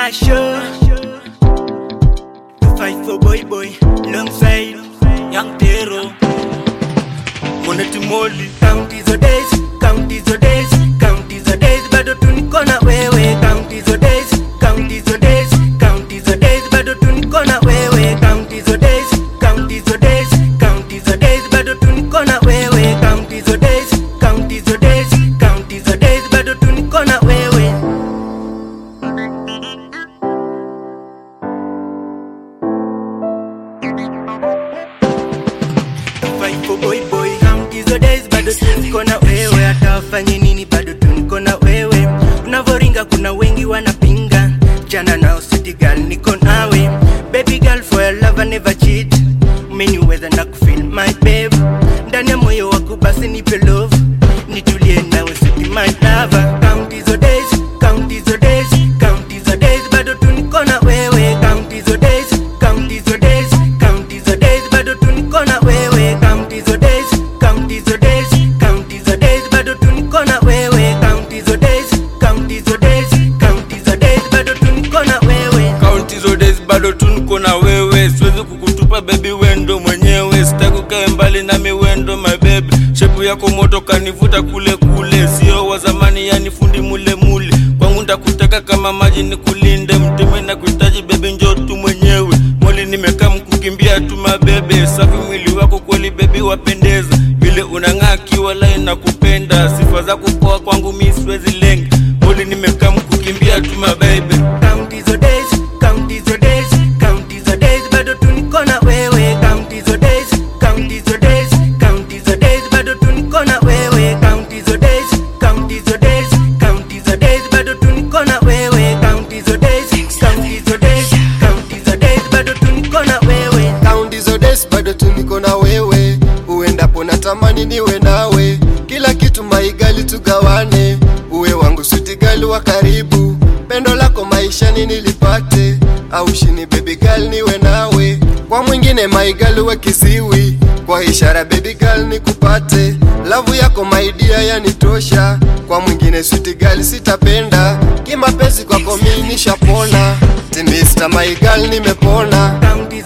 Masho Fight for boy boy Alongside Young Tero Moneti Moli Count hizo days Count hizo days Count hizo days Bado tu niko na wewe Count hizo days Count hizo days Count hizo days Bado tu niko na wewe Count hizo days Count hizo days Count hizo days Bado tu niko na wewe Count hizo days Count hizo days Count hizo days Bado tu niko na wewe Fight for boy boy Count hizo days bado tu niko na wewe hata wafanye nini bado tu niko na wewe unavoringa kuna wengi wanapinga jana nao city girl niko nawe baby girl for your love I never cheat umeniweza na kufeel my babe ndani ya moyo wako basi nipe love nitulie nawe city my lover count hizo days count hizo days count hizo days bado tu niko na wewe count hizo days count hizo days count hizo days bado tu niko na wewe count hizo days count hizo days count hizo days bado tu niko na wewe count hizo days count hizo days count hizo days bado tu niko na wewe Count hizo days bado tu niko na wewe, siwezi kukutupa baby, wendo mwenyewe, sitaki ukae mbali nami, wendo my baby. Shepu yako moto kanivuta kule kule, sio wa zamani, yani fundi mule mule. Kwangu ndakutaka kama maji nikulinde, mtime na kuhitaji baby, njoo tu mwenyewe. Moli nimekaa mkukimbia tu mabebe, safi mwili wako kweli baby, wapendeza vile unang'aa kiwala, nakupenda sifa zako poa, kwangu mi siwezi lenga. Moli nimekaa mkukimbia tu mabebe count hizo days count hizo days count hizo days bado tu niko na wewe count hizo days count hizo days count hizo days bado tu niko na wewe count hizo days count hizo days count hizo days bado tu niko na wewe count hizo days count hizo days count hizo days bado tu niko na wewe Count hizo days bado tu niko na wewe, uendapo natamani niwe nawe, kila kitu maigali tugawane, uwe wangu suti gali wa karibu, pendo lako maishani nilipate, au shini baby girl niwe nawe, kwa mwingine maigali we kisiwi, kwa ishara baby girl nikupate, lavu yako maidia yanitosha, kwa mwingine suti gali sitapenda, kimapenzi kwako mimi nishapona, timista maigali nimepona. count